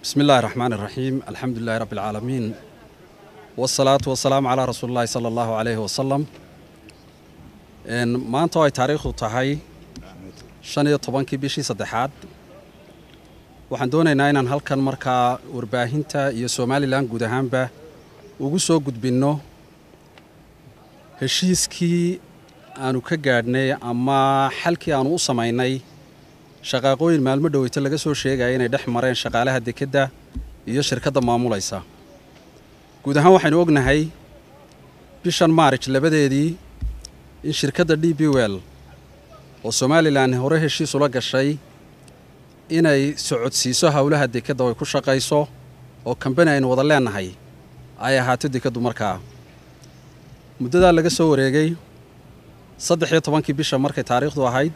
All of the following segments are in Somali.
bismi illaahi raxmaan iraxiim alxamdu lilahi rabbi alcaalamiin wasalaatu wasalaamu calaa rasuulillahi sala allahu calayhi wasalam maanta oo ay taariikhdu tahay shan iyo tobankii bishii saddexaad waxaan doonaynaa inaan halkan markaa warbaahinta iyo somalilan guud ahaanba ugu soo gudbinno heshiiskii aanu ka gaadhnay ama xalkii aanu u samaynay shaqaaqooyin maalmo dhoweyto laga soo sheegaya inay dhex mareen shaqaalaha dekedda iyo shirkadda maamulaysa guud ahaan waxaynu ognahay bishan maarij labadeedii in shirkadda d b well oo somalilan hore heshiis ula gashay inay socodsiiso howlaha dekedda oo ay ku shaqayso oo kambani aynu wada leennahay ay ahaato dekeddu markaa muddadaa laga soo wareegay saddex iyo tobankii bisha markay taariikhdu ahayd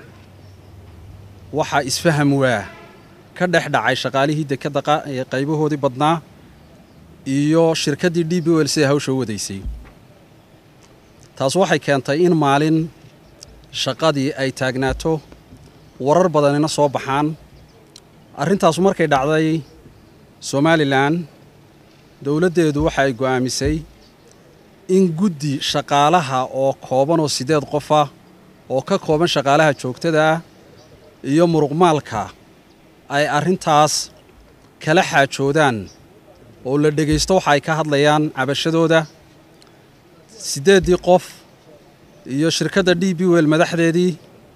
waxaa isfaham waa ka dhex dhacay shaqaalihii dekedda qaybahoodii badnaa iyo shirkaddii d b wel siday hawsha u wadaysay taas waxay keentay in maalin shaqadii ay taagnaato warar badanina soo baxaan arrintaasu markay dhacday somalilan dowladdeedu waxa ay go'aamisay in guddi shaqaalaha oo kooban oo siddeed qof ah oo ka kooban shaqaalaha joogtada ah iyo muruqmaalka ay arrintaas kala xaajoodaan oo la dhegaysto waxa ay ka hadlayaan cabashadooda siddeeddii qof iyo shirkadda d b wel madaxdeedii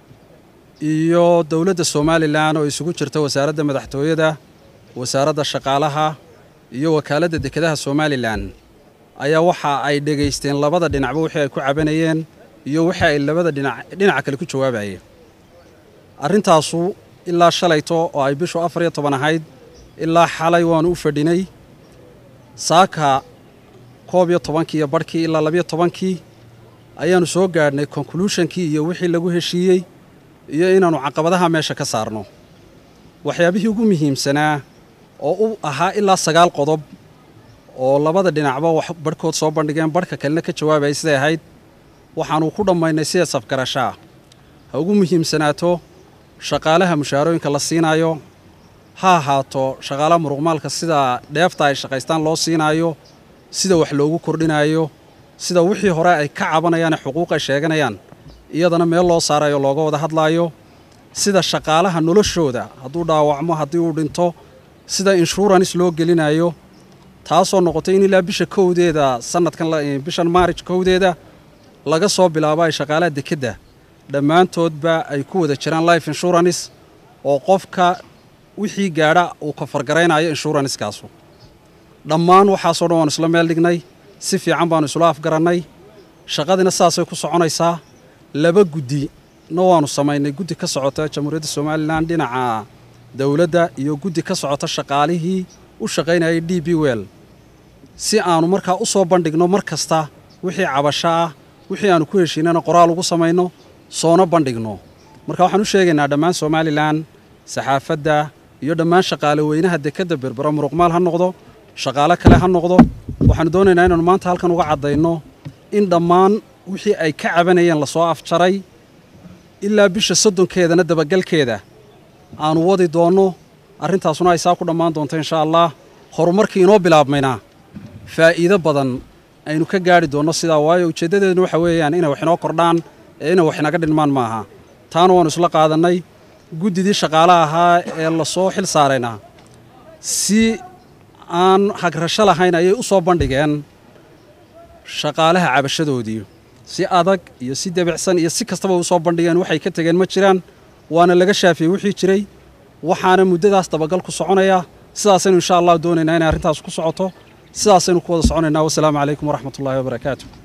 iyo dowladda somalilan oo isugu jirta wasaaradda madaxtooyada wasaaradda shaqaalaha iyo wakaaladda dekedaha somalilan ayaa waxa ay dhegaysteen labada dhinacba wixii ay ku cabanayeen iyo wixii ay labada dhinac dhinaca kale ku jawaabayeen arrintaasu ilaa shalayto oo ay bishu afar iyo toban ahayd ilaa xalay waanu u fadhinay saaka koob iyo tobankii iyo barhkii ilaa labiyo tobankii ayaannu soo gaadhnay konkluushonkii iyo wixii lagu heshiiyey iyo inaannu caqabadaha meesha ka saarno waxyaabihii ugu muhiimsanaa oo u ahaa ilaa sagaal qodob oo labada dhinacba wax barhkood soo bandhigeen barhka kalena ka jawaabayay siday ahayd waxaannu ku dhammaynay sida safgarashaa ha ugu muhiimsanaato shaqaalaha mushaarooyinka la siinaayo ha ahaato shaqaalaha muruqmaalka sida dheefta ay shaqaystaan loo siinaayo sida wax loogu kordhinaayo sida wixii hore ay ka cabanayaane xuquuq ay sheeganayaan iyadana meel loo saarayo looga wada hadlaayo sida shaqaalaha noloshooda hadduu dhaawacmo haddii uu dhinto sida inshuurans loo gelinayo taasoo noqotay in ilaa bisha kowdeeda sanadkan bishan maarij kowdeeda laga soo bilaabo ay shaqaalaha dekedda dhammaantoodba ay ku wada jiraan life insurance oo qofka wixii gaadha uu ka fargaraynayo inshuranskaasu dhammaan waxaasoo dhan waanu isla meel dhignay si fiican baanu isula afgarannay shaqadiina saasay ku soconaysaa laba guddi na waanu samaynay guddi ka socota jamhuuriyadda somalilan dhinaca dowladda iyo guddi ka socota shaqaalihii u shaqaynayay d b well si aanu markaa u soo bandhigno mar kasta wixii cabasho ah wixii aanu ku heshiinana qoraal ugu samayno soona bandhigno marka waxaan u sheegaynaa dhammaan somalilan saxaafadda iyo dhammaan shaqaale weynaha dekedda berbero muruqmaal ha noqdo shaqaale kale ha noqdo waxaanu doonaynaa inaanu maanta halkan uga caddayno in dhammaan wixii ay ka cabanayeen lasoo afjaray ilaa bisha soddonkeedana dabagalkeeda aanu wadi doonno arrintaasuna ay saa ku dhammaan doonto inshaa allah horumarkii inoo bilaabmayna faa'iido badan aynu ka gaadhi doonno sidaa waayo ujeeddadeeduna waxa weeyaan inay wax inoo kordhaan ee inay wax inaga dhinmaan maaha taana waannu isla qaadannay guddidii shaqaale ahaa ee lasoo xil saarayna si aan hagrasho lahayn ayay u soo bandhigeen shaqaalaha cabashadoodii si adag iyo si debicsan iyo si kastaba u soo bandhigeen waxay ka tegeen ma jiraan waana laga shaafiyey wixii jiray waxaana muddadaas dabagal ku soconaya sidaasaynu insha allah doonaynaa inay arrintaas ku socoto sidaasaynu ku wada soconaynaa wasalaamu calaykum waraxmat ullahi wabarakaatu